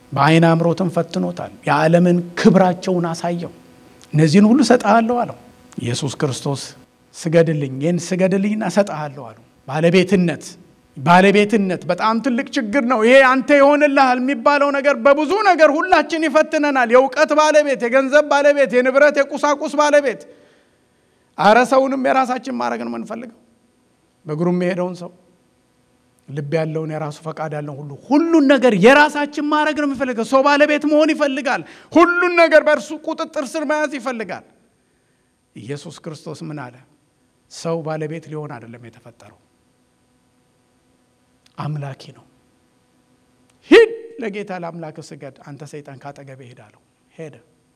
በዓይን አምሮትን ፈትኖታል። የዓለምን ክብራቸውን አሳየው። እነዚህን ሁሉ እሰጥሃለሁ አለው። ኢየሱስ ክርስቶስ ስገድልኝ፣ ይህን ስገድልኝና እሰጥሃለሁ አለው። ባለቤትነት ባለቤትነት በጣም ትልቅ ችግር ነው። ይሄ አንተ ይሆንልሃል የሚባለው ነገር በብዙ ነገር ሁላችን ይፈትነናል። የእውቀት ባለቤት፣ የገንዘብ ባለቤት፣ የንብረት የቁሳቁስ ባለቤት። አረ ሰውንም የራሳችን ማድረግ ነው የምንፈልገው። በእግሩ የሚሄደውን ሰው ልብ ያለውን የራሱ ፈቃድ ያለውን ሁሉ ሁሉን ነገር የራሳችን ማድረግ ነው የሚፈልገው። ሰው ባለቤት መሆን ይፈልጋል። ሁሉን ነገር በእርሱ ቁጥጥር ስር መያዝ ይፈልጋል። ኢየሱስ ክርስቶስ ምን አለ? ሰው ባለቤት ሊሆን አይደለም የተፈጠረው አምላኪ ነው። ሂድ ለጌታ ለአምላክ ስገድ፣ አንተ ሰይጣን ካጠገቤ ሄዳለሁ። ሄደ።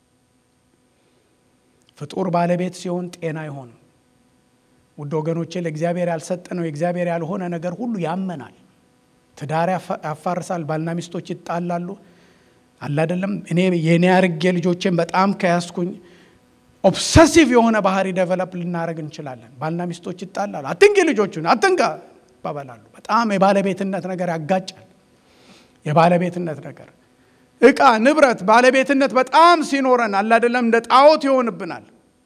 ፍጡር ባለቤት ሲሆን ጤና አይሆንም። ውድ ወገኖቼ ለእግዚአብሔር ያልሰጠነው የእግዚአብሔር ያልሆነ ነገር ሁሉ ያመናል። ትዳር ያፋርሳል። ባልና ሚስቶች ይጣላሉ። አላደለም እኔ የኔ አርጌ ልጆቼን በጣም ከያዝኩኝ ኦብሰሲቭ የሆነ ባህሪ ደቨለፕ ልናደረግ እንችላለን። ባልና ሚስቶች ይጣላሉ። አትንኪ ልጆቹን አትንካ ይባባላሉ። በጣም የባለቤትነት ነገር ያጋጫል። የባለቤትነት ነገር እቃ፣ ንብረት፣ ባለቤትነት በጣም ሲኖረን አላደለም እንደ ጣዖት ይሆንብናል።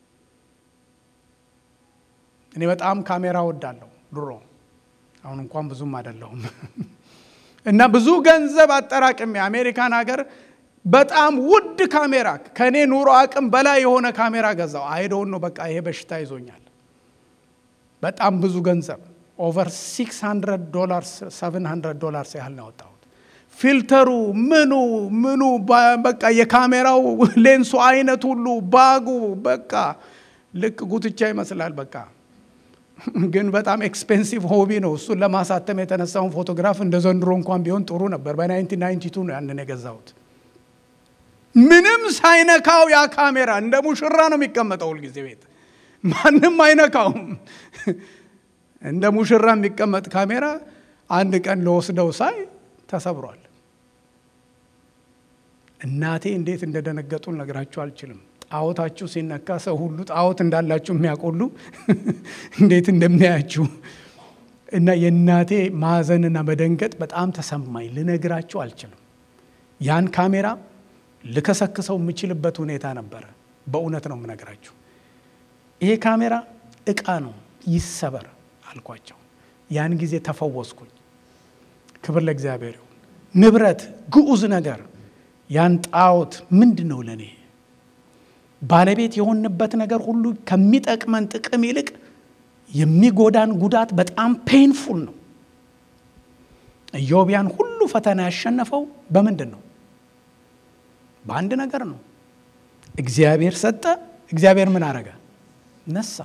እኔ በጣም ካሜራ ወዳለሁ ድሮ፣ አሁን እንኳን ብዙም አይደለሁም እና ብዙ ገንዘብ አጠራቅሜ አሜሪካን ሀገር በጣም ውድ ካሜራ ከእኔ ኑሮ አቅም በላይ የሆነ ካሜራ ገዛው። አይደውን ነው በቃ ይሄ በሽታ ይዞኛል። በጣም ብዙ ገንዘብ ኦቨር 600 ዶላርስ 700 ዶላርስ ያህል ነው ያወጣሁት። ፊልተሩ ምኑ ምኑ በቃ የካሜራው ሌንሱ አይነት ሁሉ ባጉ በቃ ልክ ጉትቻ ይመስላል። በቃ ግን በጣም ኤክስፔንሲቭ ሆቢ ነው። እሱን ለማሳተም የተነሳውን ፎቶግራፍ እንደ ዘንድሮ እንኳን ቢሆን ጥሩ ነበር። በ1992 ነው ያንን የገዛሁት። ምንም ሳይነካው ያ ካሜራ እንደ ሙሽራ ነው የሚቀመጠው ሁልጊዜ ቤት፣ ማንም አይነካውም። እንደ ሙሽራ የሚቀመጥ ካሜራ አንድ ቀን ለወስደው ሳይ ተሰብሯል። እናቴ እንዴት እንደደነገጡ ልነግራችሁ አልችልም። ጣዖታችሁ ሲነካ ሰው ሁሉ ጣዖት እንዳላችሁ የሚያቆሉ እንዴት እንደሚያያችሁ እና የእናቴ ማዘንና መደንገጥ በጣም ተሰማኝ። ልነግራችሁ አልችልም። ያን ካሜራ ልከሰክሰው የምችልበት ሁኔታ ነበረ። በእውነት ነው የምነግራችሁ። ይሄ ካሜራ እቃ ነው፣ ይሰበር አልኳቸው። ያን ጊዜ ተፈወስኩኝ። ክብር ለእግዚአብሔር ይሁን። ንብረት፣ ግዑዝ ነገር ያን ጣዖት ምንድን ነው ለእኔ ባለቤት የሆንበት ነገር ሁሉ ከሚጠቅመን ጥቅም ይልቅ የሚጎዳን ጉዳት በጣም ፔንፉል ነው። ኢዮብ ያን ሁሉ ፈተና ያሸነፈው በምንድን ነው? በአንድ ነገር ነው። እግዚአብሔር ሰጠ። እግዚአብሔር ምን አረገ? ነሳ።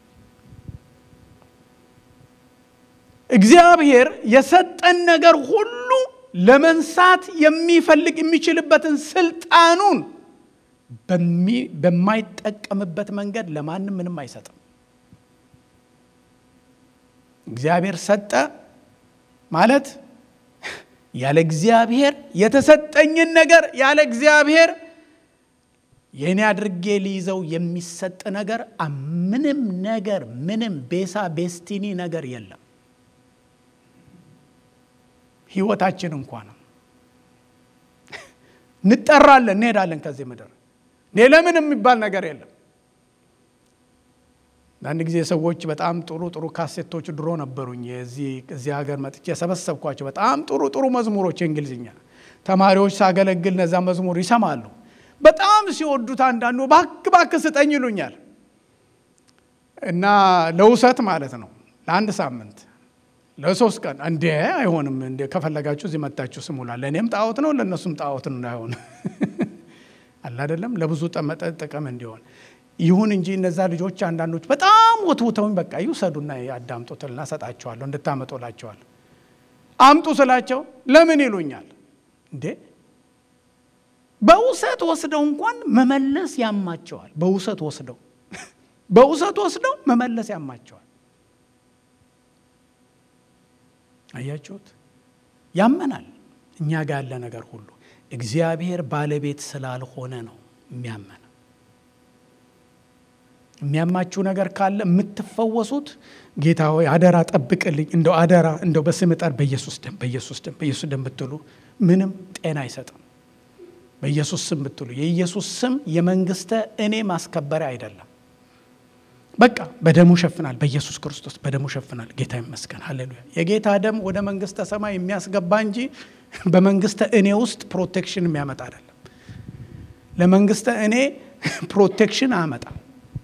እግዚአብሔር የሰጠን ነገር ሁሉ ለመንሳት የሚፈልግ የሚችልበትን ስልጣኑን በማይጠቀምበት መንገድ ለማንም ምንም አይሰጥም። እግዚአብሔር ሰጠ ማለት ያለ እግዚአብሔር የተሰጠኝን ነገር ያለ እግዚአብሔር የእኔ አድርጌ ሊይዘው የሚሰጥ ነገር ምንም ነገር ምንም ቤሳ ቤስቲኒ ነገር የለም። ህይወታችን እንኳ ነው። እንጠራለን፣ እንሄዳለን ከዚህ ምድር ለምን የሚባል ነገር የለም። አንድ ጊዜ ሰዎች በጣም ጥሩ ጥሩ ካሴቶች ድሮ ነበሩኝ። እዚህ ሀገር መጥቼ የሰበሰብኳቸው በጣም ጥሩ ጥሩ መዝሙሮች የእንግሊዝኛ ተማሪዎች ሳገለግል እነዛ መዝሙር ይሰማሉ። በጣም ሲወዱት አንዳንዱ ባክ ባክ ስጠኝ ይሉኛል እና ለውሰት ማለት ነው ለአንድ ሳምንት ለሶስት ቀን እንዴ አይሆንም፣ እንደ ከፈለጋችሁ እዚህ መታችሁ ስሙላ። ለእኔም ጣዖት ነው ለእነሱም ጣዖት ነው እንዳይሆን አላደለም ለብዙ ጥቅም እንዲሆን ይሁን እንጂ እነዛ ልጆች አንዳንዶች በጣም ወትውተውኝ በቃ ይውሰዱና ያዳምጡትና ሰጣቸዋለሁ እንድታመጡላቸዋል። አምጡ ስላቸው ለምን ይሉኛል። እንዴ በውሰት ወስደው እንኳን መመለስ ያማቸዋል። በውሰት ወስደው በውሰት ወስደው መመለስ ያማቸዋል። አያችሁት? ያመናል። እኛ ጋር ያለ ነገር ሁሉ እግዚአብሔር ባለቤት ስላልሆነ ነው የሚያመን። የሚያማችሁ ነገር ካለ የምትፈወሱት ጌታ ሆይ አደራ ጠብቅልኝ፣ እንደው አደራ እንደው በስም ጠር በኢየሱስ ደም በኢየሱስ ደም በኢየሱስ ደም ብትሉ ምንም ጤና አይሰጥም። በኢየሱስ ስም ብትሉ የኢየሱስ ስም የመንግስተ እኔ ማስከበሪያ አይደለም። በቃ በደሙ ሸፍናል። በኢየሱስ ክርስቶስ በደሙ ሸፍናል። ጌታ ይመስገን። ሃሌሉያ። የጌታ ደም ወደ መንግስተ ሰማይ የሚያስገባ እንጂ በመንግስተ እኔ ውስጥ ፕሮቴክሽን የሚያመጣ አይደለም። ለመንግስተ እኔ ፕሮቴክሽን አያመጣም።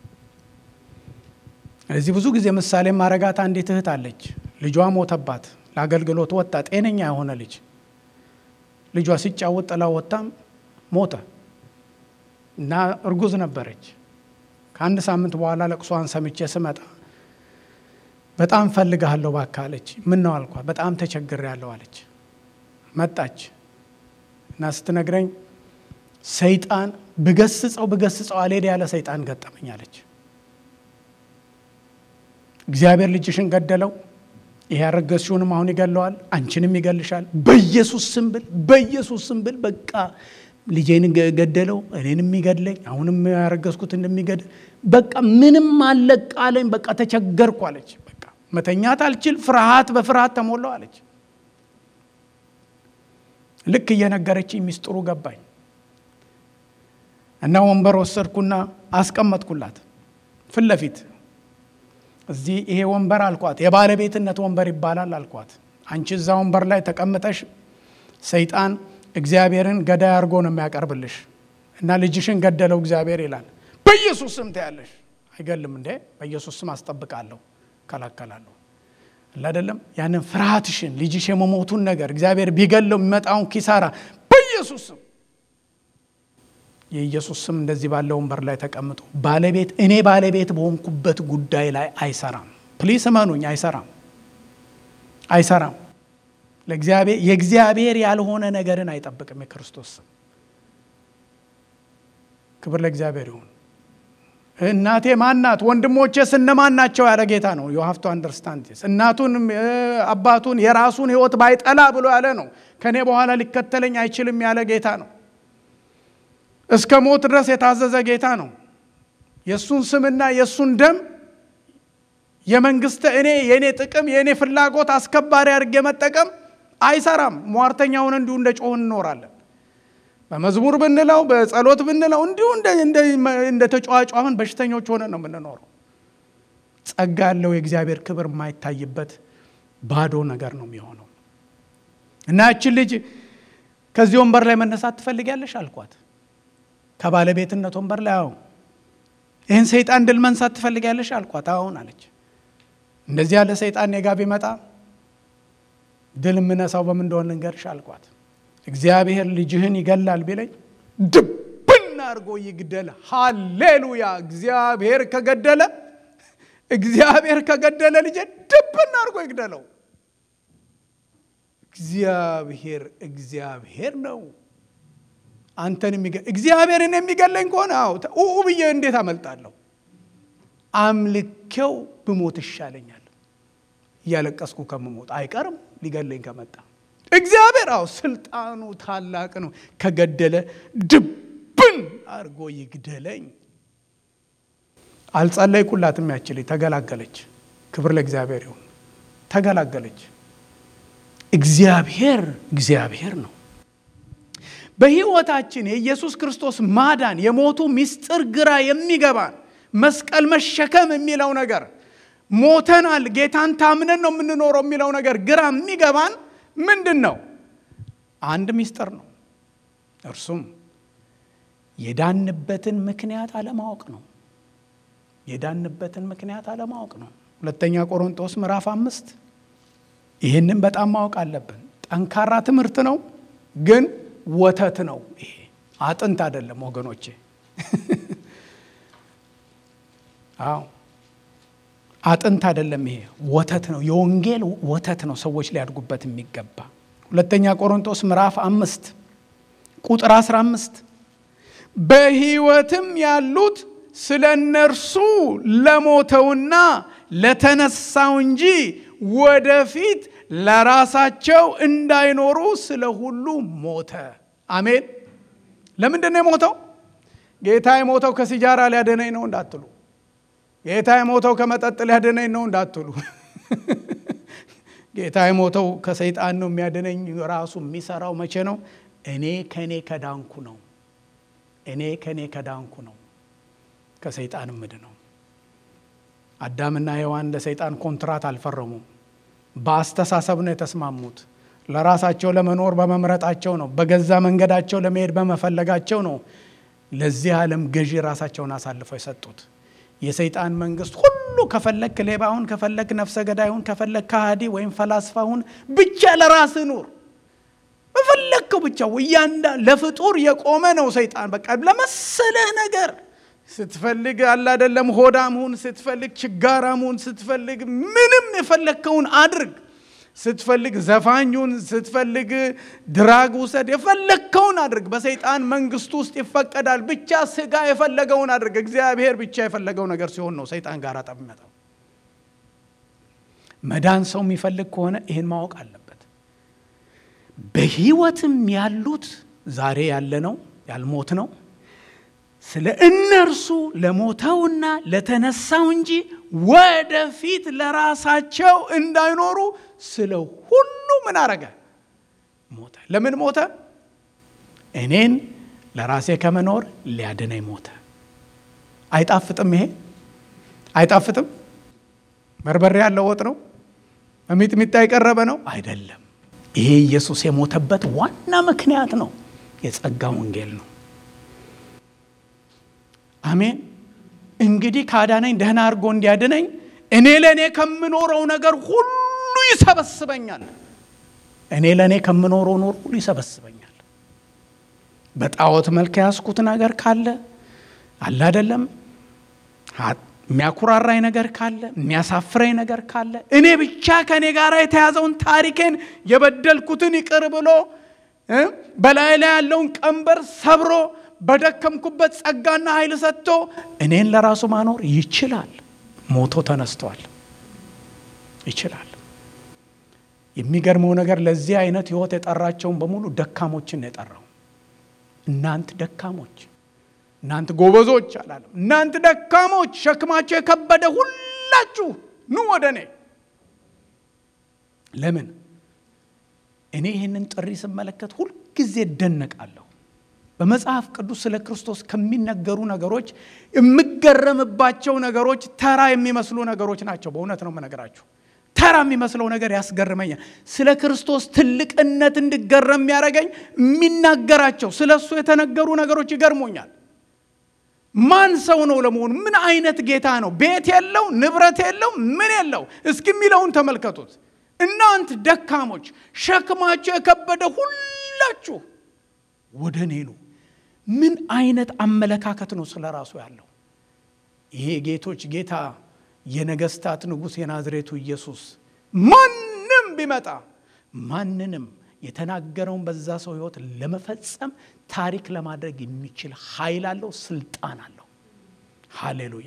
ስለዚህ ብዙ ጊዜ ምሳሌ ማረጋት አንዲት እህት አለች። ልጇ ሞተባት። ለአገልግሎት ወጣ። ጤነኛ የሆነ ልጅ ልጇ ሲጫወት ጥላ ወጣም ሞተ እና እርጉዝ ነበረች። ከአንድ ሳምንት በኋላ ለቅሷን ሰምቼ ስመጣ በጣም ፈልግሃለሁ እባክህ አለች። ምን ነው አልኳት። በጣም ተቸግሬያለሁ አለች። መጣች እና ስትነግረኝ ሰይጣን ብገስጸው ብገስጸው አልሄድ ያለ ሰይጣን ገጠመኝ አለች። እግዚአብሔር ልጅሽን ገደለው፣ ይሄ ያረገዝሽውንም አሁን ይገለዋል፣ አንቺንም ይገልሻል። በኢየሱስ ስም ብል በኢየሱስ ስም ብል በቃ ልጄን ገደለው፣ እኔንም የሚገድለኝ አሁንም ያረገዝኩት እንደሚገድል በቃ ምንም አለቃለኝ። በቃ ተቸገርኩ አለች። በቃ መተኛት አልችል፣ ፍርሃት በፍርሃት ተሞላው አለች። ልክ እየነገረችኝ ሚስጥሩ ገባኝ እና ወንበር ወሰድኩና አስቀመጥኩላት ፊት ለፊት እዚህ ይሄ ወንበር አልኳት፣ የባለቤትነት ወንበር ይባላል አልኳት። አንቺ እዛ ወንበር ላይ ተቀምጠሽ ሰይጣን እግዚአብሔርን ገዳይ አድርጎ ነው የሚያቀርብልሽ እና ልጅሽን ገደለው እግዚአብሔር ይላል። በኢየሱስ ስም ትያለሽ። አይገልም እንዴ? በኢየሱስ ስም አስጠብቃለሁ፣ እከላከላለሁ አይደለም። ያንን ፍርሃትሽን ልጅሽ የመሞቱን ነገር እግዚአብሔር ቢገለው የሚመጣውን ኪሳራ በኢየሱስ ስም የኢየሱስ ስም እንደዚህ ባለ ወንበር ላይ ተቀምጦ ባለቤት እኔ ባለቤት በሆንኩበት ጉዳይ ላይ አይሰራም። ፕሊስ እመኑኝ፣ አይሰራም፣ አይሰራም። ለእግዚአብሔር የእግዚአብሔር ያልሆነ ነገርን አይጠብቅም። የክርስቶስ ስም ክብር ለእግዚአብሔር ይሁን። እናቴ ማናት? ወንድሞቼ ስነማን ናቸው? ያለ ጌታ ነው። ዩ ሃቭ ቱ አንደርስታንድ ዲስ። እናቱን አባቱን የራሱን ሕይወት ባይጠላ ብሎ ያለ ነው። ከእኔ በኋላ ሊከተለኝ አይችልም ያለ ጌታ ነው። እስከ ሞት ድረስ የታዘዘ ጌታ ነው። የእሱን ስምና የእሱን ደም የመንግስተ እኔ የእኔ ጥቅም የእኔ ፍላጎት አስከባሪ አድርጌ መጠቀም አይሰራም። ሟርተኛውን እንዲሁ እንደ ጮህን እንኖራለን። በመዝሙር ብንለው በጸሎት ብንለው እንዲሁ እንደ ተጫዋጫሁን በሽተኞች ሆነ ነው የምንኖረው። ጸጋ ያለው የእግዚአብሔር ክብር የማይታይበት ባዶ ነገር ነው የሚሆነው እና ያችን ልጅ ከዚህ ወንበር ላይ መነሳት ትፈልጊያለሽ አልኳት። ከባለቤትነት ወንበር ላይ አሁን ይህን ሰይጣን ድል መንሳት ትፈልጊያለሽ አልኳት። አሁን አለች። እንደዚህ ያለ ሰይጣን ኔጋ ቢመጣ ድል የምነሳው በምን እንደሆነ ልንገርሽ አልኳት። እግዚአብሔር ልጅህን ይገላል ቢለኝ ድብን አድርጎ ይግደል። ሃሌሉያ! እግዚአብሔር ከገደለ እግዚአብሔር ከገደለ ልጄ ድብን አድርጎ ይግደለው። እግዚአብሔር እግዚአብሔር ነው። አንተን እግዚአብሔርን የሚገለኝ ከሆነ አዎ ኡ ብዬ እንዴት አመልጣለሁ? አምልኬው ብሞት ይሻለኛል። እያለቀስኩ ከምሞት አይቀርም ሊገለኝ ከመጣ እግዚአብሔር አዎ ስልጣኑ ታላቅ ነው። ከገደለ ድብን አድርጎ ይግደለኝ። አልጸለይኩላትም። ያችልኝ ተገላገለች። ክብር ለእግዚአብሔር ይሁን። ተገላገለች። እግዚአብሔር እግዚአብሔር ነው። በሕይወታችን የኢየሱስ ክርስቶስ ማዳን የሞቱ ምስጢር ግራ የሚገባን መስቀል መሸከም የሚለው ነገር ሞተናል፣ ጌታን ታምነን ነው የምንኖረው የሚለው ነገር ግራ የሚገባን ምንድን ነው? አንድ ምስጢር ነው። እርሱም የዳንበትን ምክንያት አለማወቅ ነው። የዳንበትን ምክንያት አለማወቅ ነው። ሁለተኛ ቆሮንጦስ ምዕራፍ አምስት ይህንን በጣም ማወቅ አለብን። ጠንካራ ትምህርት ነው ግን ወተት ነው። ይሄ አጥንት አይደለም ወገኖቼ። አዎ አጥንት አይደለም። ይሄ ወተት ነው። የወንጌል ወተት ነው። ሰዎች ሊያድጉበት የሚገባ ሁለተኛ ቆሮንቶስ ምዕራፍ አምስት ቁጥር አስራ አምስት በሕይወትም ያሉት ስለ እነርሱ ለሞተውና ለተነሳው እንጂ ወደፊት ለራሳቸው እንዳይኖሩ ስለ ሁሉ ሞተ። አሜን። ለምንድን ነው የሞተው? ጌታ የሞተው ከሲጃራ ሊያደነኝ ነው እንዳትሉ፣ ጌታ የሞተው ከመጠጥ ሊያደነኝ ነው እንዳትሉ፣ ጌታ የሞተው ከሰይጣን ነው የሚያደነኝ። ራሱ የሚሰራው መቼ ነው? እኔ ከእኔ ከዳንኩ ነው። እኔ ከእኔ ከዳንኩ ነው ከሰይጣን ምድ ነው። አዳምና ሔዋን ለሰይጣን ኮንትራት አልፈረሙም። በአስተሳሰብ ነው የተስማሙት። ለራሳቸው ለመኖር በመምረጣቸው ነው። በገዛ መንገዳቸው ለመሄድ በመፈለጋቸው ነው ለዚህ ዓለም ገዢ ራሳቸውን አሳልፈው የሰጡት። የሰይጣን መንግስት ሁሉ ከፈለክ ሌባሁን፣ ከፈለክ ነፍሰ ገዳይሁን፣ ከፈለክ ከሃዲ ወይም ፈላስፋሁን ብቻ ለራስህ ኑር በፈለግከው ብቻ እያንዳ ለፍጡር የቆመ ነው ሰይጣን። በቃ ለመሰለህ ነገር ስትፈልግ አለ አይደለም፣ ሆዳም ሁን፣ ስትፈልግ ችጋራም ሁን፣ ስትፈልግ ምንም የፈለግከውን አድርግ፣ ስትፈልግ ዘፋኙን፣ ስትፈልግ ድራግ ውሰድ፣ የፈለግከውን አድርግ። በሰይጣን መንግስት ውስጥ ይፈቀዳል። ብቻ ስጋ የፈለገውን አድርግ። እግዚአብሔር ብቻ የፈለገው ነገር ሲሆን ነው ሰይጣን ጋር ጠብ የሚመጣው። መዳን ሰው የሚፈልግ ከሆነ ይህን ማወቅ አለበት። በህይወትም ያሉት ዛሬ ያለ ነው ያልሞት ነው ስለ እነርሱ ለሞተውና ለተነሳው እንጂ ወደፊት ለራሳቸው እንዳይኖሩ ስለ ሁሉ ምን አረገ? ሞተ። ለምን ሞተ? እኔን ለራሴ ከመኖር ሊያድነኝ ሞተ። አይጣፍጥም? ይሄ አይጣፍጥም? በርበሬ ያለው ወጥ ነው? በሚጥሚጣ የቀረበ ነው? አይደለም። ይሄ ኢየሱስ የሞተበት ዋና ምክንያት ነው። የጸጋ ወንጌል ነው። አሜን። እንግዲህ ካዳነኝ ደህና አድርጎ እንዲያድነኝ እኔ ለእኔ ከምኖረው ነገር ሁሉ ይሰበስበኛል። እኔ ለእኔ ከምኖረው ኖር ሁሉ ይሰበስበኛል። በጣዖት መልክ ያስኩት ነገር ካለ አለ አይደለም፣ የሚያኩራራኝ ነገር ካለ የሚያሳፍረኝ ነገር ካለ እኔ ብቻ ከእኔ ጋር የተያዘውን ታሪኬን የበደልኩትን ይቅር ብሎ በላይ ላይ ያለውን ቀንበር ሰብሮ በደከምኩበት ጸጋና ኃይል ሰጥቶ እኔን ለራሱ ማኖር ይችላል። ሞቶ ተነስቷል። ይችላል። የሚገርመው ነገር ለዚህ አይነት ህይወት የጠራቸውን በሙሉ ደካሞችን የጠራው እናንት ደካሞች፣ እናንት ጎበዞች አላለም። እናንት ደካሞች፣ ሸክማቸው የከበደ ሁላችሁ ኑ ወደ እኔ። ለምን እኔ ይህንን ጥሪ ስመለከት ሁልጊዜ እደነቃለሁ። በመጽሐፍ ቅዱስ ስለ ክርስቶስ ከሚነገሩ ነገሮች የምገረምባቸው ነገሮች ተራ የሚመስሉ ነገሮች ናቸው። በእውነት ነው የምነግራችሁ። ተራ የሚመስለው ነገር ያስገርመኛል። ስለ ክርስቶስ ትልቅነት እንድገረም የሚያደርገኝ የሚናገራቸው ስለ እሱ የተነገሩ ነገሮች ይገርሞኛል። ማን ሰው ነው ለመሆኑ? ምን አይነት ጌታ ነው? ቤት የለው፣ ንብረት የለው፣ ምን የለው። እስኪ የሚለውን ተመልከቱት። እናንት ደካሞች፣ ሸክማቸው የከበደ ሁላችሁ ወደ እኔ ኑ። ምን አይነት አመለካከት ነው ስለ ራሱ ያለው? ይሄ ጌቶች ጌታ የነገስታት ንጉሥ የናዝሬቱ ኢየሱስ ማንም ቢመጣ ማንንም የተናገረውን በዛ ሰው ህይወት ለመፈጸም ታሪክ ለማድረግ የሚችል ኃይል አለው፣ ስልጣን አለው። ሃሌሉያ!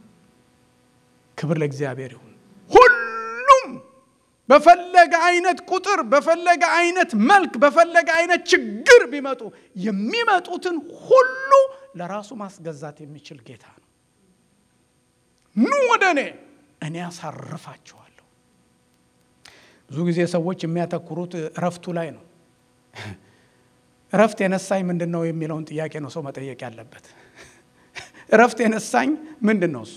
ክብር ለእግዚአብሔር ይሁን። ሁሉም በፈለገ አይነት ቁጥር፣ በፈለገ አይነት መልክ፣ በፈለገ አይነት ችግር ቢመጡ የሚመጡትን ሁሉ ለራሱ ማስገዛት የሚችል ጌታ ነው። ኑ ወደ እኔ እኔ ያሳርፋችኋለሁ። ብዙ ጊዜ ሰዎች የሚያተኩሩት እረፍቱ ላይ ነው። እረፍት የነሳኝ ምንድን ነው የሚለውን ጥያቄ ነው ሰው መጠየቅ ያለበት። እረፍት የነሳኝ ምንድን ነው? እሱ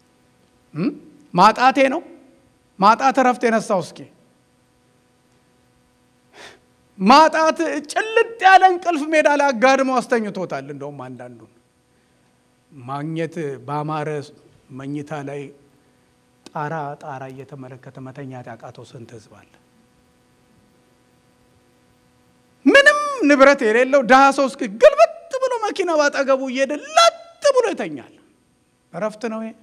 ማጣቴ ነው። ማጣት እረፍት የነሳው እስኪ ማጣት ጭልጥ ያለ እንቅልፍ ሜዳ ላይ አጋድመው አስተኝቶታል። እንደውም አንዳንዱን ማግኘት በአማረ መኝታ ላይ ጣራ ጣራ እየተመለከተ መተኛት ያቃተው ስንት ህዝብ አለ። ምንም ንብረት የሌለው ድሃ ሰው እስኪ ግልብጥ ብሎ መኪና ባጠገቡ እየሄደ ለጥ ብሎ ይተኛል። እረፍት ነው ይሄ?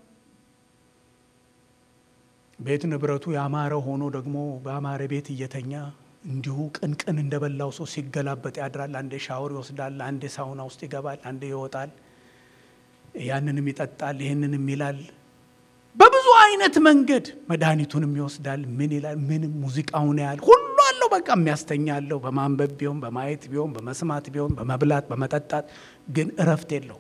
ቤት ንብረቱ ያማረ ሆኖ ደግሞ በአማረ ቤት እየተኛ እንዲሁ ቅንቅን እንደበላው ሰው ሲገላበጥ ያድራል። አንዴ ሻወር ይወስዳል፣ አንዴ ሳውና ውስጥ ይገባል፣ አንዴ ይወጣል። ያንንም ይጠጣል፣ ይህንንም ይላል። በብዙ አይነት መንገድ መድኃኒቱንም ይወስዳል። ምን ይላል? ምንም ሙዚቃውን ያህል ሁሉ አለው። በቃ የሚያስተኛ አለው። በማንበብ ቢሆን፣ በማየት ቢሆን፣ በመስማት ቢሆን፣ በመብላት በመጠጣት ግን እረፍት የለው።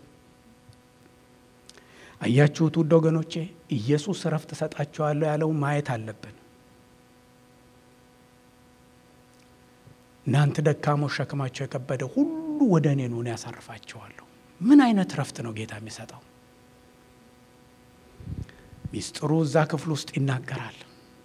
አያችሁት ውድ ወገኖቼ፣ ኢየሱስ እረፍት እሰጣችኋለሁ ያለው ማየት አለብን። እናንተ ደካሞች ሸክማቸው የከበደ ሁሉ ወደ እኔ ኑ፣ እኔ ያሳርፋችኋለሁ። ምን አይነት ረፍት ነው ጌታ የሚሰጠው? ሚስጥሩ እዛ ክፍል ውስጥ ይናገራል።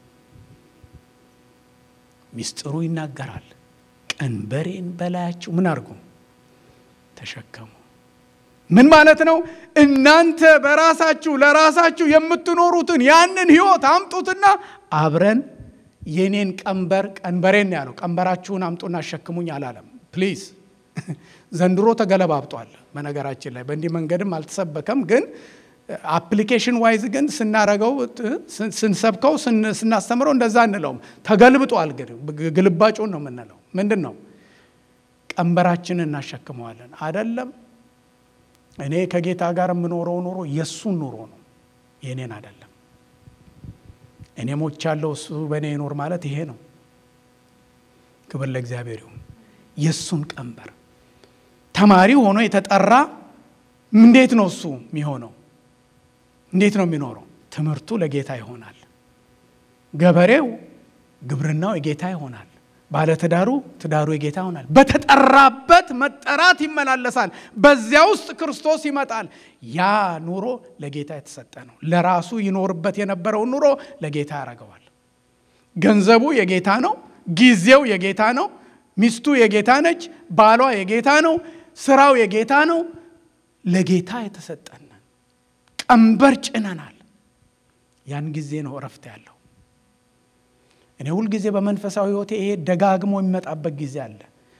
ሚስጥሩ ይናገራል። ቀንበሬን በላያችሁ ምን አድርጉ ተሸከሙ። ምን ማለት ነው? እናንተ በራሳችሁ ለራሳችሁ የምትኖሩትን ያንን ህይወት አምጡትና አብረን የኔን ቀንበር ቀንበሬን ያለው ቀንበራችሁን አምጡና አሸክሙኝ አላለም። ፕሊዝ ዘንድሮ ተገለባብጧል። በነገራችን ላይ በእንዲህ መንገድም አልተሰበከም ግን አፕሊኬሽን ዋይዝ ግን ስናረገው ስንሰብከው ስናስተምረው እንደዛ እንለውም። ተገልብጧል። ግን ግልባጩን ነው የምንለው። ምንድን ነው ቀንበራችንን እናሸክመዋለን አይደለም። እኔ ከጌታ ጋር የምኖረው ኑሮ የእሱን ኑሮ ነው የእኔን አይደለም። እኔ ሞቻለሁ፣ እሱ በእኔ ይኖር ማለት ይሄ ነው። ክብር ለእግዚአብሔር ይሁን። የእሱን ቀንበር ተማሪ ሆኖ የተጠራ እንዴት ነው እሱ የሚሆነው? እንዴት ነው የሚኖረው? ትምህርቱ ለጌታ ይሆናል። ገበሬው ግብርናው የጌታ ይሆናል። ባለትዳሩ ትዳሩ የጌታ ይሆናል። በተጠራበት መጠራት ይመላለሳል። በዚያ ውስጥ ክርስቶስ ይመጣል። ያ ኑሮ ለጌታ የተሰጠ ነው። ለራሱ ይኖርበት የነበረውን ኑሮ ለጌታ ያደርገዋል። ገንዘቡ የጌታ ነው። ጊዜው የጌታ ነው። ሚስቱ የጌታ ነች። ባሏ የጌታ ነው። ስራው የጌታ ነው። ለጌታ የተሰጠን ቀንበር ጭነናል። ያን ጊዜ ነው እረፍት ያለው። እኔ ሁልጊዜ በመንፈሳዊ ሕይወቴ ይሄ ደጋግሞ የሚመጣበት ጊዜ አለ።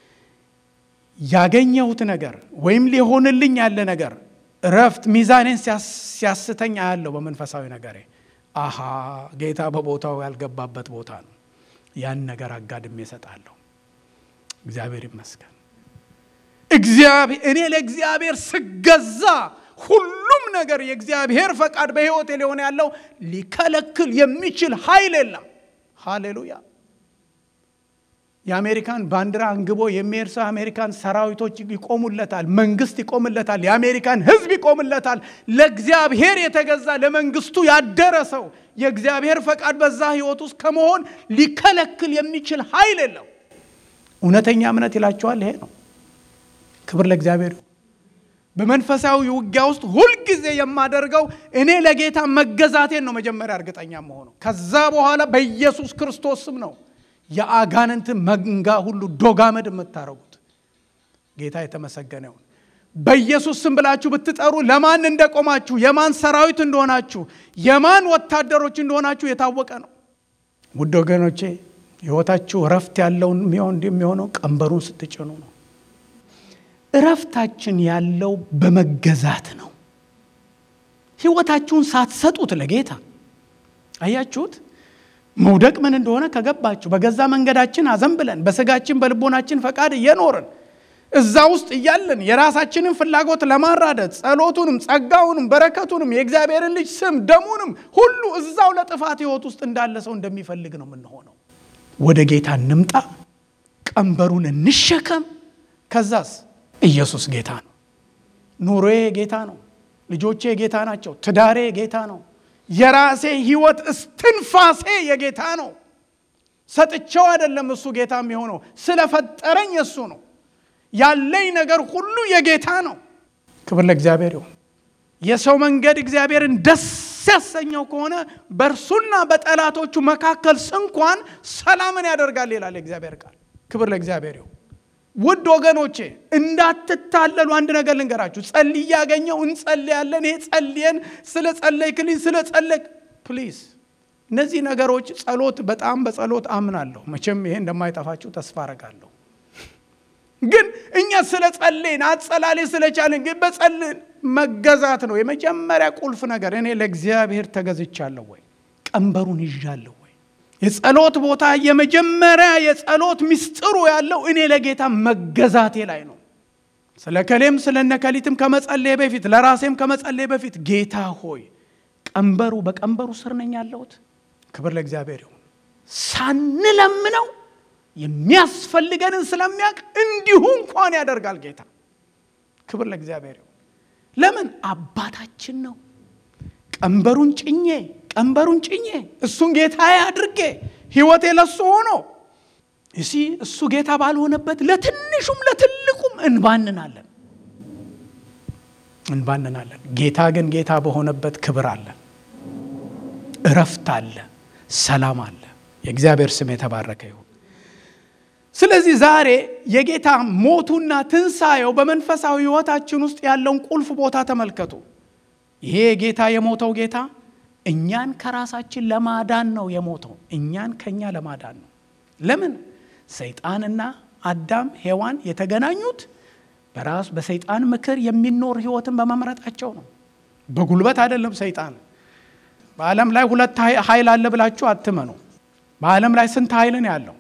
ያገኘሁት ነገር ወይም ሊሆንልኝ ያለ ነገር እረፍት ሚዛኔን ሲያስተኝ አያለው። በመንፈሳዊ ነገሬ አሃ ጌታ በቦታው ያልገባበት ቦታ ነው። ያን ነገር አጋድሜ እሰጣለሁ። እግዚአብሔር ይመስገን። እግዚአብሔር እኔ ለእግዚአብሔር ስገዛ ሁሉም ነገር የእግዚአብሔር ፈቃድ በሕይወቴ ሊሆን ያለው ሊከለክል የሚችል ኃይል የለም። ሃሌሉያ። የአሜሪካን ባንዲራ አንግቦ የሚሄድ ሰው የአሜሪካን ሰራዊቶች ይቆሙለታል፣ መንግስት ይቆምለታል፣ የአሜሪካን ሕዝብ ይቆምለታል። ለእግዚአብሔር የተገዛ ለመንግስቱ ያደረ ሰው የእግዚአብሔር ፈቃድ በዛ ህይወት ውስጥ ከመሆን ሊከለክል የሚችል ኃይል የለው። እውነተኛ እምነት ይላቸዋል። ይሄ ነው። ክብር ለእግዚአብሔር። በመንፈሳዊ ውጊያ ውስጥ ሁልጊዜ የማደርገው እኔ ለጌታ መገዛቴን ነው መጀመሪያ እርግጠኛ መሆነው። ከዛ በኋላ በኢየሱስ ክርስቶስ ስም ነው የአጋንንት መንጋ ሁሉ ዶጋመድ የምታረጉት። ጌታ የተመሰገነ ይሁን። በኢየሱስ ስም ብላችሁ ብትጠሩ ለማን እንደቆማችሁ፣ የማን ሰራዊት እንደሆናችሁ፣ የማን ወታደሮች እንደሆናችሁ የታወቀ ነው። ውድ ወገኖቼ ህይወታችሁ እረፍት ያለውን የሚሆነው ቀንበሩን ስትጭኑ ነው። እረፍታችን ያለው በመገዛት ነው። ህይወታችሁን ሳትሰጡት ለጌታ አያችሁት። መውደቅ ምን እንደሆነ ከገባችሁ በገዛ መንገዳችን አዘንብለን በስጋችን በልቦናችን ፈቃድ እየኖርን እዛ ውስጥ እያለን የራሳችንን ፍላጎት ለማራደድ ጸሎቱንም፣ ጸጋውንም፣ በረከቱንም የእግዚአብሔርን ልጅ ስም ደሙንም ሁሉ እዛው ለጥፋት ህይወት ውስጥ እንዳለ ሰው እንደሚፈልግ ነው የምንሆነው። ወደ ጌታ እንምጣ፣ ቀንበሩን እንሸከም። ከዛስ ኢየሱስ ጌታ ነው። ኑሮዬ ጌታ ነው። ልጆቼ ጌታ ናቸው። ትዳሬ ጌታ ነው። የራሴ ህይወት እስትንፋሴ የጌታ ነው። ሰጥቼው አይደለም እሱ ጌታ የሚሆነው ስለፈጠረኝ እሱ ነው። ያለኝ ነገር ሁሉ የጌታ ነው። ክብር ለእግዚአብሔር ይሁን። የሰው መንገድ እግዚአብሔርን ደስ ያሰኘው ከሆነ በእርሱና በጠላቶቹ መካከል እንኳን ሰላምን ያደርጋል ይላል የእግዚአብሔር ቃል። ክብር ለእግዚአብሔር ይሁን። ውድ ወገኖቼ እንዳትታለሉ አንድ ነገር ልንገራችሁ። ጸልይ ያገኘው እንጸልያለን። ይሄ ጸልየን ስለ ጸለይክልኝ ስለ ጸለይክ ፕሊዝ፣ እነዚህ ነገሮች ጸሎት፣ በጣም በጸሎት አምናለሁ። መቼም ይሄ እንደማይጠፋችሁ ተስፋ አረጋለሁ። ግን እኛ ስለ ጸለይን አጸላሌ ስለቻለን ግን በጸልን መገዛት ነው የመጀመሪያ ቁልፍ ነገር። እኔ ለእግዚአብሔር ተገዝቻለሁ ወይ? ቀንበሩን ይዣለሁ ወይ? የጸሎት ቦታ የመጀመሪያ የጸሎት ምስጢሩ ያለው እኔ ለጌታ መገዛቴ ላይ ነው። ስለ ከሌም ስለ ነከሊትም ከመጸለይ በፊት ለራሴም ከመጸለይ በፊት ጌታ ሆይ ቀንበሩ በቀንበሩ ስር ነኝ ያለሁት። ክብር ለእግዚአብሔር ይሁን። ሳንለምነው የሚያስፈልገንን ስለሚያውቅ እንዲሁ እንኳን ያደርጋል ጌታ። ክብር ለእግዚአብሔር ይሁን። ለምን አባታችን ነው። ቀንበሩን ጭኜ ቀንበሩን ጭኜ እሱን ጌታዬ አድርጌ ህይወቴ ለሱ ሆኖ እሲ እሱ ጌታ ባልሆነበት ለትንሹም ለትልቁም እንባንናለን እንባንናለን። ጌታ ግን ጌታ በሆነበት ክብር አለ፣ እረፍት አለ፣ ሰላም አለ። የእግዚአብሔር ስም የተባረከ ይሁን። ስለዚህ ዛሬ የጌታ ሞቱና ትንሣኤው በመንፈሳዊ ሕይወታችን ውስጥ ያለውን ቁልፍ ቦታ ተመልከቱ። ይሄ ጌታ የሞተው ጌታ እኛን ከራሳችን ለማዳን ነው የሞተው። እኛን ከኛ ለማዳን ነው። ለምን? ሰይጣንና አዳም ሔዋን የተገናኙት በራሱ በሰይጣን ምክር የሚኖር ህይወትን በመምረጣቸው ነው። በጉልበት አይደለም። ሰይጣን በዓለም ላይ ሁለት ኃይል አለ ብላችሁ አትመኑ። በዓለም ላይ ስንት ኃይል ነው ያለው?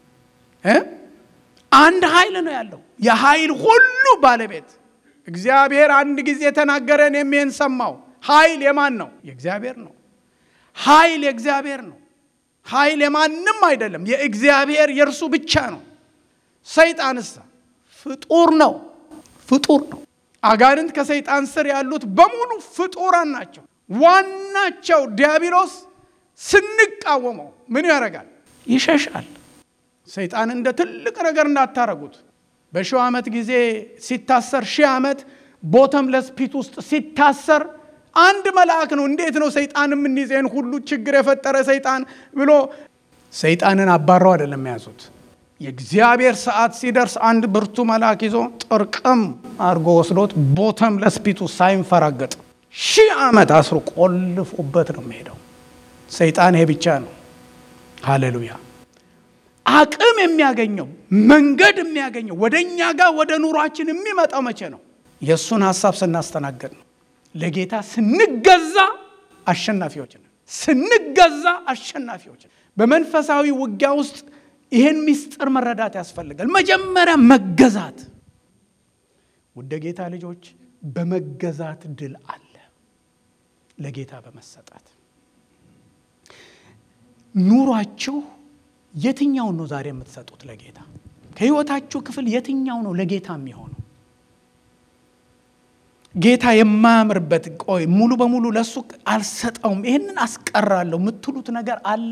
አንድ ኃይል ነው ያለው፣ የኃይል ሁሉ ባለቤት እግዚአብሔር። አንድ ጊዜ የተናገረን የሚን ሰማው። ኃይል የማን ነው? የእግዚአብሔር ነው። ኃይል የእግዚአብሔር ነው። ኃይል የማንም አይደለም፣ የእግዚአብሔር የእርሱ ብቻ ነው። ሰይጣንስ ፍጡር ነው፣ ፍጡር ነው። አጋንንት ከሰይጣን ስር ያሉት በሙሉ ፍጡራን ናቸው። ዋናቸው ዲያብሎስ ስንቃወመው ምን ያደርጋል? ይሸሻል። ሰይጣን እንደ ትልቅ ነገር እንዳታረጉት። በሺው ዓመት ጊዜ ሲታሰር ሺህ ዓመት ቦተምለስ ፒት ውስጥ ሲታሰር አንድ መልአክ ነው። እንዴት ነው ሰይጣን የምንይዘን ሁሉ ችግር የፈጠረ ሰይጣን ብሎ ሰይጣንን አባረው አይደለም የያዙት። የእግዚአብሔር ሰዓት ሲደርስ አንድ ብርቱ መልአክ ይዞ ጥርቅም አድርጎ ወስዶት ቦተምለስ ፒት ውስጥ ሳይንፈራገጥ ሺህ ዓመት አስሮ ቆልፎበት ነው የሚሄደው። ሰይጣን ይሄ ብቻ ነው። ሃሌሉያ። አቅም የሚያገኘው መንገድ የሚያገኘው ወደ እኛ ጋር ወደ ኑሯችን የሚመጣው መቼ ነው? የእሱን ሀሳብ ስናስተናገድ ነው። ለጌታ ስንገዛ አሸናፊዎች ነን። ስንገዛ አሸናፊዎች ነን። በመንፈሳዊ ውጊያ ውስጥ ይህን ምስጢር መረዳት ያስፈልጋል። መጀመሪያ መገዛት። ውድ ጌታ ልጆች፣ በመገዛት ድል አለ። ለጌታ በመሰጣት ኑሯችሁ የትኛውን ነው ዛሬ የምትሰጡት ለጌታ? ከህይወታችሁ ክፍል የትኛው ነው ለጌታ የሚሆነው? ጌታ የማያምርበት ቆይ ሙሉ በሙሉ ለእሱ አልሰጠውም፣ ይህንን አስቀራለሁ የምትሉት ነገር አለ?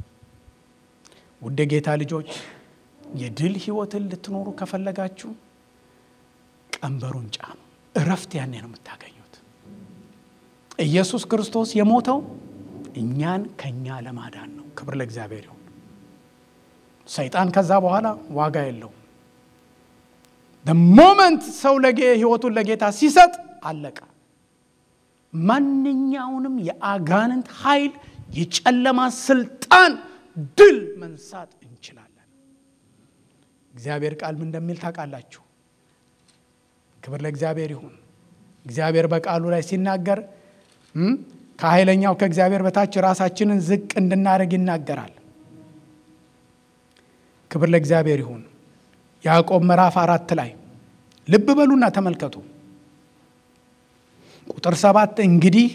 ውድ ጌታ ልጆች የድል ህይወትን ልትኖሩ ከፈለጋችሁ ቀንበሩን ጫኑ። እረፍት ያኔ ነው የምታገኙት። ኢየሱስ ክርስቶስ የሞተው እኛን ከኛ ለማዳን ነው። ክብር ለእግዚአብሔር ይሁን። ሰይጣን ከዛ በኋላ ዋጋ የለውም። ሞመንት ሰው ህይወቱን ለጌታ ሲሰጥ አለቀ። ማንኛውንም የአጋንንት ኃይል፣ የጨለማ ስልጣን ድል መንሳት እንችላለን። እግዚአብሔር ቃል ምን እንደሚል ታውቃላችሁ? ክብር ለእግዚአብሔር ይሁን። እግዚአብሔር በቃሉ ላይ ሲናገር ከኃይለኛው ከእግዚአብሔር በታች ራሳችንን ዝቅ እንድናደርግ ይናገራል። ክብር ለእግዚአብሔር ይሁን። ያዕቆብ ምዕራፍ አራት ላይ ልብ በሉና ተመልከቱ። ቁጥር ሰባት እንግዲህ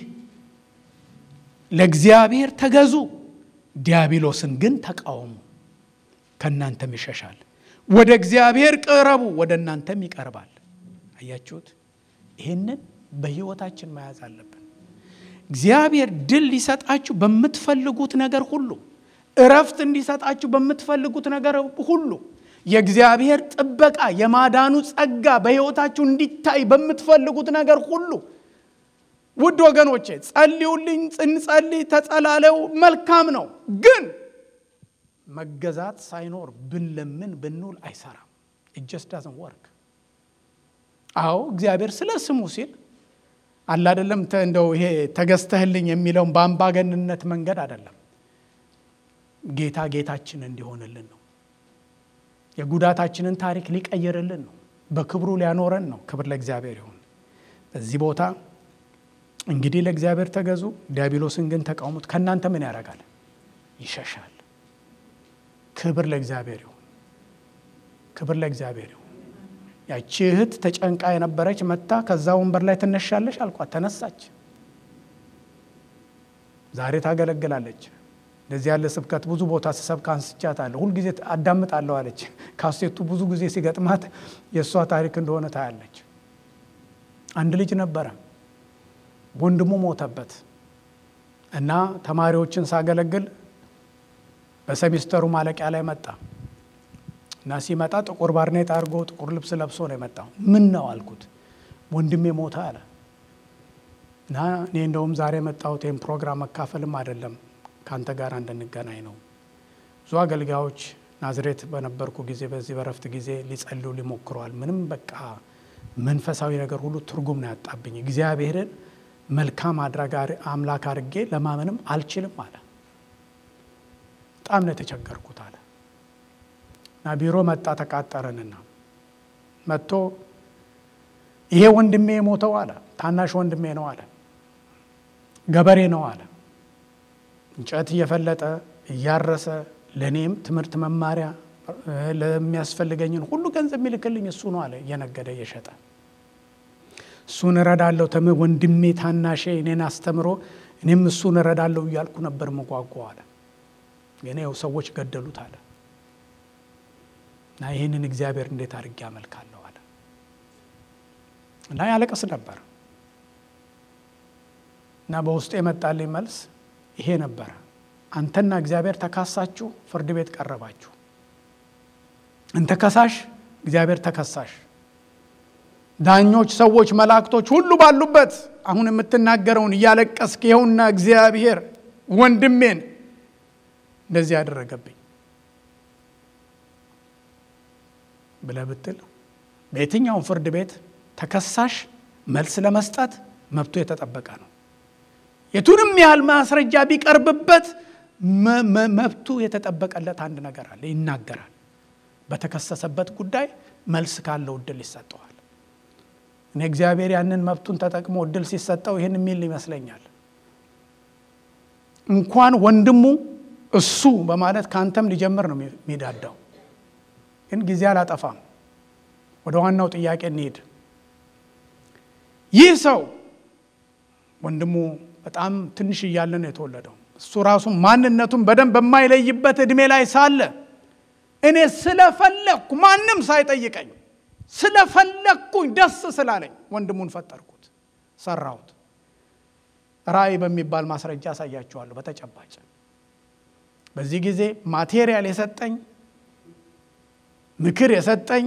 ለእግዚአብሔር ተገዙ፣ ዲያብሎስን ግን ተቃወሙ፣ ከእናንተም ይሸሻል። ወደ እግዚአብሔር ቅረቡ፣ ወደ እናንተም ይቀርባል። አያችሁት? ይህንን በሕይወታችን መያዝ አለብን። እግዚአብሔር ድል ሊሰጣችሁ በምትፈልጉት ነገር ሁሉ እረፍት እንዲሰጣችሁ በምትፈልጉት ነገር ሁሉ የእግዚአብሔር ጥበቃ የማዳኑ ጸጋ በሕይወታችሁ እንዲታይ በምትፈልጉት ነገር ሁሉ ውድ ወገኖቼ ጸልዩልኝ፣ እንጸልይ፣ ተጸላለው መልካም ነው። ግን መገዛት ሳይኖር ብንለምን ብንውል አይሰራም። እጀስ ዳዝን ወርክ። አዎ እግዚአብሔር ስለ ስሙ ሲል አለ አይደለም እንደው ይሄ ተገዝተህልኝ የሚለውን በአምባገንነት መንገድ አይደለም። ጌታ ጌታችን እንዲሆንልን ነው። የጉዳታችንን ታሪክ ሊቀይርልን ነው። በክብሩ ሊያኖረን ነው። ክብር ለእግዚአብሔር ይሁን። በዚህ ቦታ እንግዲህ ለእግዚአብሔር ተገዙ፣ ዲያብሎስን ግን ተቃውሙት፣ ከእናንተ ምን ያደርጋል? ይሸሻል። ክብር ለእግዚአብሔር ይሁን። ክብር ለእግዚአብሔር ይሁን። ያቺ እህት ተጨንቃ የነበረች መታ ከዛ ወንበር ላይ ትነሻለች አልኳት። ተነሳች። ዛሬ ታገለግላለች። እንደዚህ ያለ ስብከት ብዙ ቦታ ስሰብክ አንስቻታለሁ። ሁልጊዜ አዳምጣለሁ አለች። ካሴቱ ብዙ ጊዜ ሲገጥማት የእሷ ታሪክ እንደሆነ ታያለች። አንድ ልጅ ነበረ፣ ወንድሙ ሞተበት እና ተማሪዎችን ሳገለግል በሰሚስተሩ ማለቂያ ላይ መጣ እና ሲመጣ ጥቁር ባርኔጣ አድርጎ ጥቁር ልብስ ለብሶ ነው የመጣው። ምን ነው አልኩት። ወንድሜ ሞተ አለ እና እኔ እንደውም ዛሬ የመጣሁት ይህም ፕሮግራም መካፈልም አይደለም ከአንተ ጋር እንድንገናኝ ነው። ብዙ አገልጋዮች ናዝሬት በነበርኩ ጊዜ በዚህ በረፍት ጊዜ ሊጸልዩ ሊሞክረዋል። ምንም በቃ መንፈሳዊ ነገር ሁሉ ትርጉም ነው ያጣብኝ። እግዚአብሔርን መልካም አድራጊ አምላክ አድርጌ ለማመንም አልችልም አለ። በጣም ነው የተቸገርኩት አለ እና ቢሮ መጣ። ተቃጠረንና መጥቶ ይሄ ወንድሜ የሞተው አለ ታናሽ ወንድሜ ነው አለ ገበሬ ነው አለ እንጨት እየፈለጠ እያረሰ ለእኔም ትምህርት መማሪያ ለሚያስፈልገኝን ሁሉ ገንዘብ የሚልክልኝ እሱ ነው አለ እየነገደ እየሸጠ እሱን እረዳለሁ ተም ወንድሜ ታናሼ እኔን አስተምሮ እኔም እሱን እረዳለሁ እያልኩ ነበር መጓጓ አለ ግን ያው ሰዎች ገደሉት አለ እና ይህንን እግዚአብሔር እንዴት አድርጌ አመልካለሁ አለ እና ያለቅስ ነበር እና በውስጡ የመጣልኝ መልስ ይሄ ነበረ አንተና እግዚአብሔር ተካሳችሁ ፍርድ ቤት ቀረባችሁ እንተ ከሳሽ እግዚአብሔር ተከሳሽ ዳኞች ሰዎች መላእክቶች ሁሉ ባሉበት አሁን የምትናገረውን እያለቀስክ ይኸውና እግዚአብሔር ወንድሜን እንደዚህ ያደረገብኝ ብለህ ብትል በየትኛውም ፍርድ ቤት ተከሳሽ መልስ ለመስጠት መብቱ የተጠበቀ ነው የቱንም ያህል ማስረጃ ቢቀርብበት መብቱ የተጠበቀለት አንድ ነገር አለ ይናገራል በተከሰሰበት ጉዳይ መልስ ካለው እድል ይሰጠዋል እኔ እግዚአብሔር ያንን መብቱን ተጠቅሞ እድል ሲሰጠው ይህን የሚል ይመስለኛል እንኳን ወንድሙ እሱ በማለት ከአንተም ሊጀምር ነው የሚዳዳው ግን ጊዜ አላጠፋም ወደ ዋናው ጥያቄ እንሄድ ይህ ሰው ወንድሙ በጣም ትንሽ እያለ ነው የተወለደው እሱ ራሱ ማንነቱን በደንብ በማይለይበት እድሜ ላይ ሳለ እኔ ስለፈለግኩ ማንም ሳይጠይቀኝ ስለፈለግኩኝ ደስ ስላለኝ ወንድሙን ፈጠርኩት ሰራሁት ራእይ በሚባል ማስረጃ አሳያችኋለሁ በተጨባጭ በዚህ ጊዜ ማቴሪያል የሰጠኝ ምክር የሰጠኝ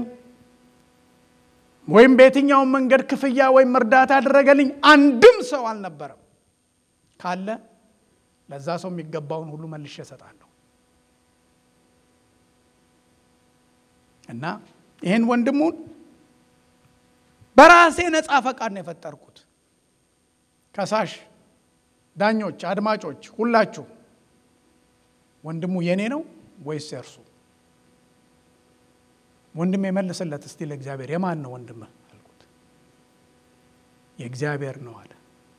ወይም በየትኛውም መንገድ ክፍያ ወይም እርዳታ ያደረገልኝ አንድም ሰው አልነበረም ካለ ለዛ ሰው የሚገባውን ሁሉ መልሼ እሰጣለሁ እና ይህን ወንድሙን በራሴ ነፃ ፈቃድ ነው የፈጠርኩት ከሳሽ ዳኞች አድማጮች ሁላችሁ ወንድሙ የኔ ነው ወይስ የእርሱ ወንድም የመልስለት እስቲ ለእግዚአብሔር የማን ነው ወንድምህ አልኩት የእግዚአብሔር ነው አለ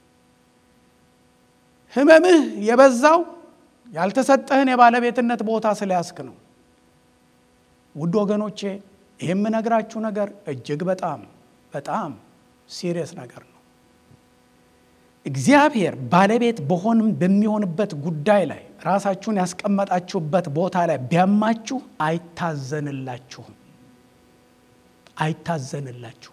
ህመምህ የበዛው ያልተሰጠህን የባለቤትነት ቦታ ስለያስክ ነው ውድ ወገኖቼ ይህ የምነግራችሁ ነገር እጅግ በጣም በጣም ሲሪየስ ነገር ነው እግዚአብሔር ባለቤት በሆንም በሚሆንበት ጉዳይ ላይ ራሳችሁን ያስቀመጣችሁበት ቦታ ላይ ቢያማችሁ አይታዘንላችሁም አይታዘንላችሁም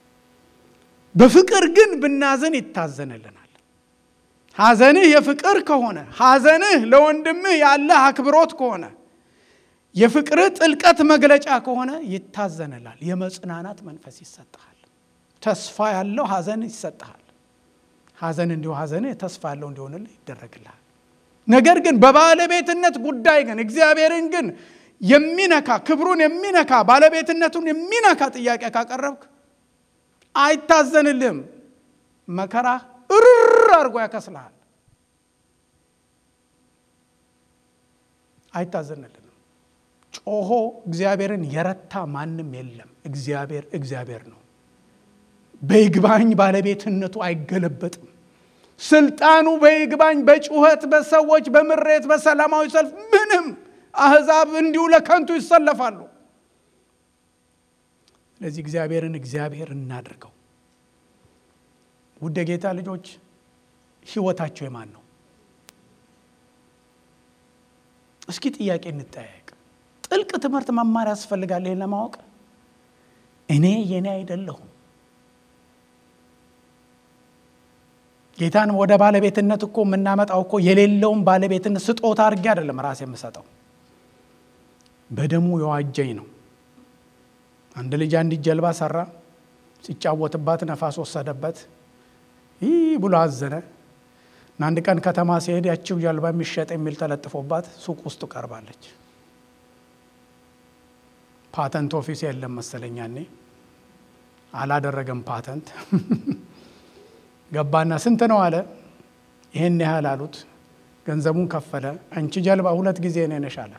በፍቅር ግን ብናዘን ይታዘንልናል ሐዘንህ የፍቅር ከሆነ ሐዘንህ ለወንድምህ ያለ አክብሮት ከሆነ የፍቅርህ ጥልቀት መግለጫ ከሆነ ይታዘንላል የመጽናናት መንፈስ ይሰጠሃል ተስፋ ያለው ሐዘን ይሰጠሃል ሐዘን እንዲሁ ሐዘን ተስፋ ያለው እንዲሆንልህ ይደረግልሃል ነገር ግን በባለቤትነት ጉዳይ ግን እግዚአብሔርን ግን የሚነካ ክብሩን የሚነካ ባለቤትነቱን የሚነካ ጥያቄ ካቀረብክ አይታዘንልህም መከራ እርር አድርጎ ያከስልሃል አይታዘንልንም ጮሆ እግዚአብሔርን የረታ ማንም የለም እግዚአብሔር እግዚአብሔር ነው በይግባኝ ባለቤትነቱ አይገለበጥም ስልጣኑ በይግባኝ በጩኸት በሰዎች በምሬት በሰላማዊ ሰልፍ ምንም አህዛብ እንዲሁ ለከንቱ ይሰለፋሉ ስለዚህ እግዚአብሔርን እግዚአብሔር እናድርገው ውድ ጌታ ልጆች ህይወታቸው የማን ነው እስኪ ጥያቄ እንጠያየቅ ጥልቅ ትምህርት መማር ያስፈልጋል ይህን ለማወቅ እኔ የኔ አይደለሁም ጌታን ወደ ባለቤትነት እኮ የምናመጣው እኮ የሌለውን ባለቤትነት ስጦታ አድርጌ አይደለም ራሴ የምሰጠው በደሙ የዋጀኝ ነው አንድ ልጅ አንዲት ጀልባ ሰራ። ሲጫወትባት ነፋስ ወሰደበት። ይህ ብሎ አዘነ እና አንድ ቀን ከተማ ሲሄድ ያችው ጀልባ የሚሸጥ የሚል ተለጥፎባት ሱቅ ውስጥ ቀርባለች። ፓተንት ኦፊስ የለም መሰለኝ ያኔ አላደረገም ፓተንት። ገባና ስንት ነው አለ። ይሄን ያህል አሉት። ገንዘቡን ከፈለ። አንቺ ጀልባ ሁለት ጊዜ እኔ ነሽ አለ።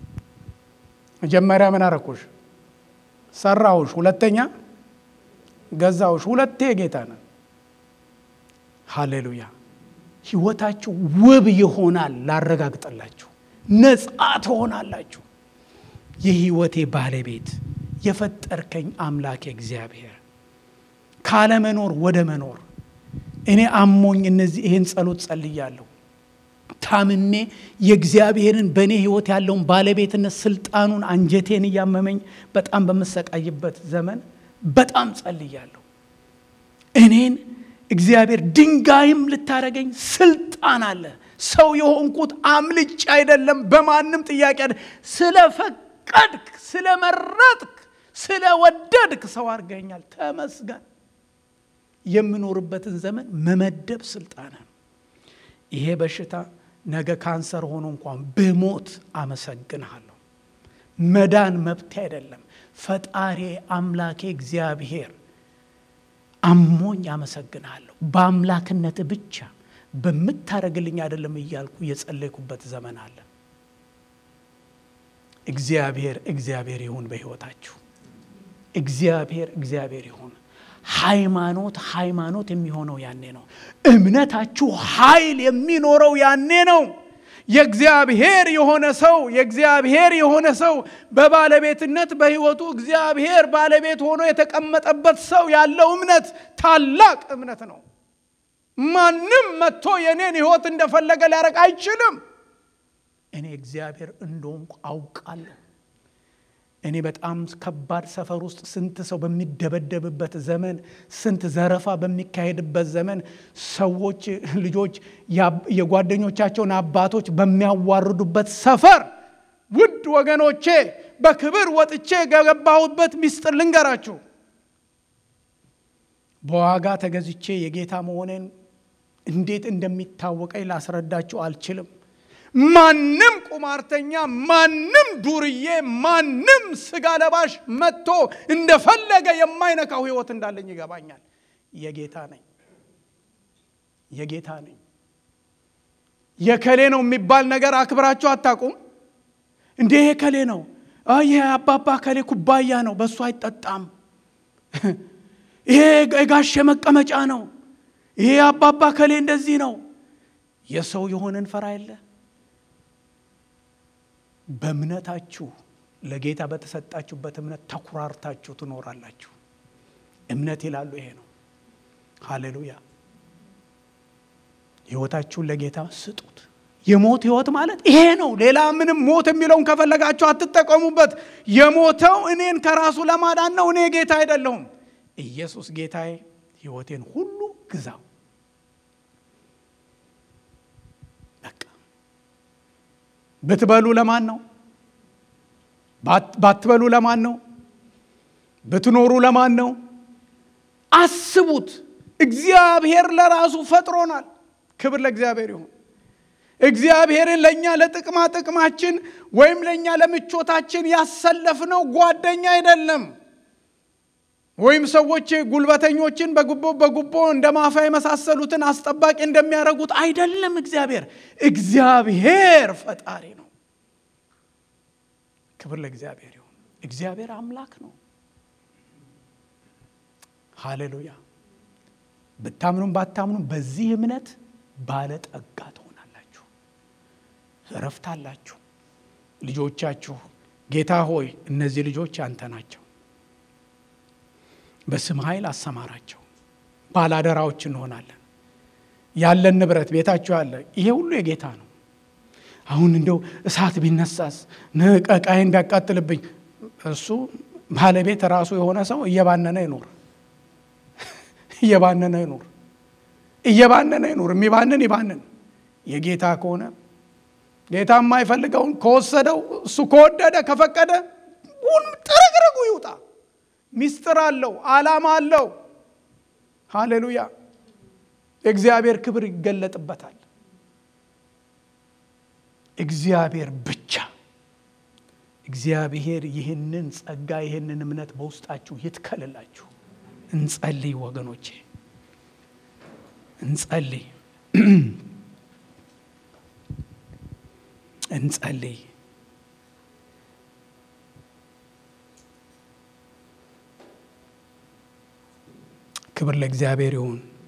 መጀመሪያ ምን አረኩሽ? ሰራሁሽ። ሁለተኛ ገዛሁሽ። ሁለቴ ጌታ ነን። ሃሌሉያ። ህይወታችሁ ውብ ይሆናል። ላረጋግጠላችሁ፣ ነጻ ትሆናላችሁ። የህይወቴ ባለቤት የፈጠርከኝ አምላክ እግዚአብሔር ካለመኖር ወደ መኖር እኔ አሞኝ እነዚህ ይህን ጸሎት ጸልያለሁ። ታምሜ የእግዚአብሔርን በእኔ ህይወት ያለውን ባለቤትነት ስልጣኑን አንጀቴን እያመመኝ በጣም በምሰቃይበት ዘመን በጣም ጸልያለሁ። እኔን እግዚአብሔር ድንጋይም ልታደረገኝ ስልጣን አለ። ሰው የሆንኩት አምልጭ አይደለም፣ በማንም ጥያቄ ስለፈቀድክ፣ ስለመረጥክ፣ ስለወደድክ ሰው አድርገኛል። ተመስገን። የምኖርበትን ዘመን መመደብ ስልጣን ነው። ይሄ በሽታ ነገ ካንሰር ሆኖ እንኳን ብሞት አመሰግንሃለሁ። መዳን መብቴ አይደለም። ፈጣሪ አምላኬ እግዚአብሔር አሞኝ አመሰግንሃለሁ። በአምላክነት ብቻ በምታደርግልኝ አይደለም እያልኩ የጸለይኩበት ዘመን አለ። እግዚአብሔር እግዚአብሔር ይሁን በሕይወታችሁ። እግዚአብሔር እግዚአብሔር ይሁን። ሃይማኖት ሃይማኖት የሚሆነው ያኔ ነው። እምነታችሁ ኃይል የሚኖረው ያኔ ነው። የእግዚአብሔር የሆነ ሰው የእግዚአብሔር የሆነ ሰው በባለቤትነት በሕይወቱ እግዚአብሔር ባለቤት ሆኖ የተቀመጠበት ሰው ያለው እምነት ታላቅ እምነት ነው። ማንም መጥቶ የኔን ሕይወት እንደፈለገ ሊያደርግ አይችልም። እኔ እግዚአብሔር እንደሆንኩ አውቃለሁ። እኔ በጣም ከባድ ሰፈር ውስጥ ስንት ሰው በሚደበደብበት ዘመን፣ ስንት ዘረፋ በሚካሄድበት ዘመን ሰዎች ልጆች የጓደኞቻቸውን አባቶች በሚያዋርዱበት ሰፈር ውድ ወገኖቼ በክብር ወጥቼ የገባሁበት ሚስጥር ልንገራችሁ። በዋጋ ተገዝቼ የጌታ መሆኔን እንዴት እንደሚታወቀኝ ላስረዳችሁ አልችልም። ማንም ቁማርተኛ፣ ማንም ዱርዬ፣ ማንም ስጋ ለባሽ መጥቶ እንደፈለገ የማይነካው ህይወት እንዳለኝ ይገባኛል። የጌታ ነኝ፣ የጌታ ነኝ። የከሌ ነው የሚባል ነገር አክብራችሁ አታውቁም እንዴ? ከሌ ነው፣ ይሄ አባባ ከሌ ኩባያ ነው፣ በእሱ አይጠጣም። ይሄ የጋሼ መቀመጫ ነው፣ ይሄ አባባ ከሌ እንደዚህ ነው። የሰው የሆነን ፈራ የለ በእምነታችሁ ለጌታ በተሰጣችሁበት እምነት ተኩራርታችሁ ትኖራላችሁ። እምነት ይላሉ ይሄ ነው። ሃሌሉያ። ህይወታችሁን ለጌታ ስጡት። የሞት ህይወት ማለት ይሄ ነው። ሌላ ምንም ሞት የሚለውን ከፈለጋችሁ አትጠቀሙበት። የሞተው እኔን ከራሱ ለማዳን ነው። እኔ ጌታ አይደለሁም። ኢየሱስ ጌታዬ፣ ህይወቴን ሁሉ ግዛው። በቃ ብትበሉ ለማን ነው? ባትበሉ ለማን ነው? ብትኖሩ ለማን ነው? አስቡት። እግዚአብሔር ለራሱ ፈጥሮናል። ክብር ለእግዚአብሔር ይሁን። እግዚአብሔርን ለእኛ ለጥቅማ ጥቅማችን ወይም ለእኛ ለምቾታችን ያሰለፍነው ጓደኛ አይደለም። ወይም ሰዎች ጉልበተኞችን በጉቦ በጉቦ እንደ ማፋ የመሳሰሉትን አስጠባቂ እንደሚያደርጉት አይደለም። እግዚአብሔር እግዚአብሔር ፈጣሪ ነው። ክብር ለእግዚአብሔር ይሁን። እግዚአብሔር አምላክ ነው። ሃሌሉያ። ብታምኑም ባታምኑም በዚህ እምነት ባለጠጋ ትሆናላችሁ፣ እረፍት አላችሁ። ልጆቻችሁ ጌታ ሆይ እነዚህ ልጆች ያንተ ናቸው፣ በስም ኃይል አሰማራቸው፣ ባላደራዎች እንሆናለን። ያለን ንብረት ቤታችሁ ያለ ይሄ ሁሉ የጌታ ነው። አሁን እንደው እሳት ቢነሳስ ንቀቃይን ቢያቃጥልብኝ እሱ ባለቤት ራሱ የሆነ ሰው እየባነነ ይኖር እየባነነ ይኑር፣ እየባነነ ይኑር። የሚባንን ይባንን። የጌታ ከሆነ ጌታ የማይፈልገውን ከወሰደው እሱ ከወደደ ከፈቀደ ጥርግርጉ ይውጣ። ሚስጥር አለው፣ ዓላማ አለው። ሃሌሉያ! የእግዚአብሔር ክብር ይገለጥበታል። እግዚአብሔር ብቻ እግዚአብሔር ይህንን ጸጋ ይህንን እምነት በውስጣችሁ ይትከልላችሁ። እንጸልይ ወገኖቼ፣ እንጸልይ፣ እንጸልይ። ክብር ለእግዚአብሔር ይሁን።